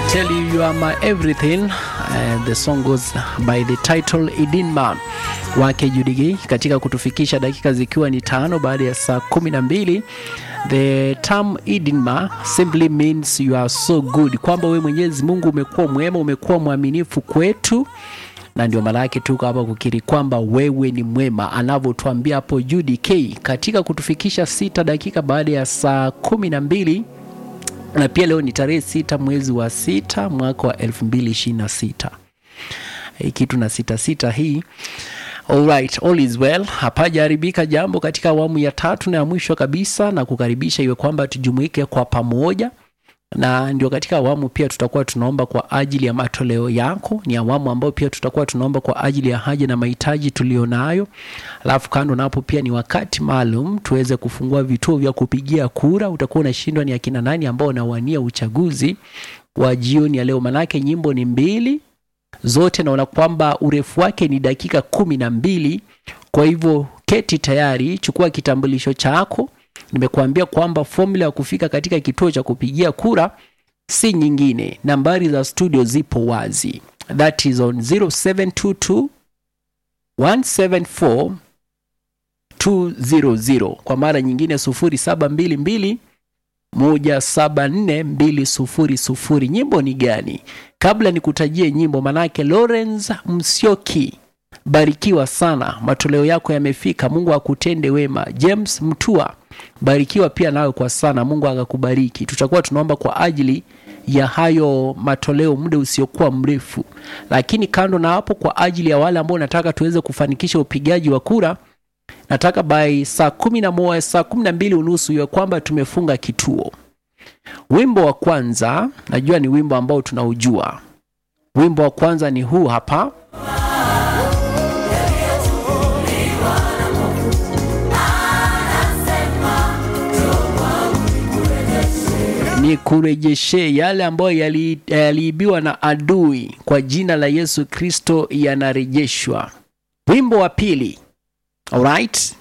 tell you you are my everything. Uh, the song goes by the title Idinma wake Judy katika kutufikisha dakika zikiwa ni tano baada ya saa kumi na mbili. The term Idinma simply means you are so good, kwamba we Mwenyezi Mungu umekuwa mwema, umekuwa mwaminifu kwetu na ndio maana yake tuko hapa kukiri kwamba wewe ni mwema, anavyotuambia hapo Judy K katika kutufikisha sita dakika baada ya saa kumi na mbili na pia leo ni tarehe sita mwezi wa sita mwaka wa elfu mbili ishirini na sita hii kitu na sita sita hii Alright, all is well. Hapajaharibika jambo katika awamu ya tatu na ya mwisho kabisa, na kukaribisha iwe kwamba tujumuike kwa pamoja na ndio katika awamu pia tutakuwa tunaomba kwa ajili ya matoleo yako. Ni awamu ambayo pia tutakuwa tunaomba kwa ajili ya haja na mahitaji tulionayo. Alafu kando na hapo pia ni wakati maalum tuweze kufungua vituo vya kupigia kura. Utakuwa unashindwa ni akina nani ambao wanawania uchaguzi wa jioni ya leo, manake nyimbo ni mbili zote, naona kwamba urefu wake ni dakika kumi na mbili. Kwa hivyo keti tayari, chukua kitambulisho chako nimekuambia kwamba formula ya kufika katika kituo cha kupigia kura si nyingine, nambari za studio zipo wazi, that is on 0722 174 200. Kwa mara nyingine 0722 174 200. Nyimbo ni gani? Kabla nikutajie nyimbo, manake Lawrence Msioki barikiwa sana, matoleo yako yamefika, Mungu akutende wema. James Mtua, barikiwa pia nawe kwa sana, Mungu akakubariki. Tutakuwa tunaomba kwa ajili ya hayo matoleo muda usiokuwa mrefu, lakini kando na hapo, kwa ajili ya wale ambao nataka tuweze kufanikisha upigaji wa kura, nataka by saa kumi na moja saa kumi na mbili unusu iwe kwamba tumefunga kituo. Wimbo wa kwanza najua ni wimbo ambao tunaujua. Wimbo wa kwanza ni huu hapa. ni kurejeshe yale ambayo yaliibiwa yali na adui kwa jina la Yesu Kristo yanarejeshwa. Wimbo wa pili, alright,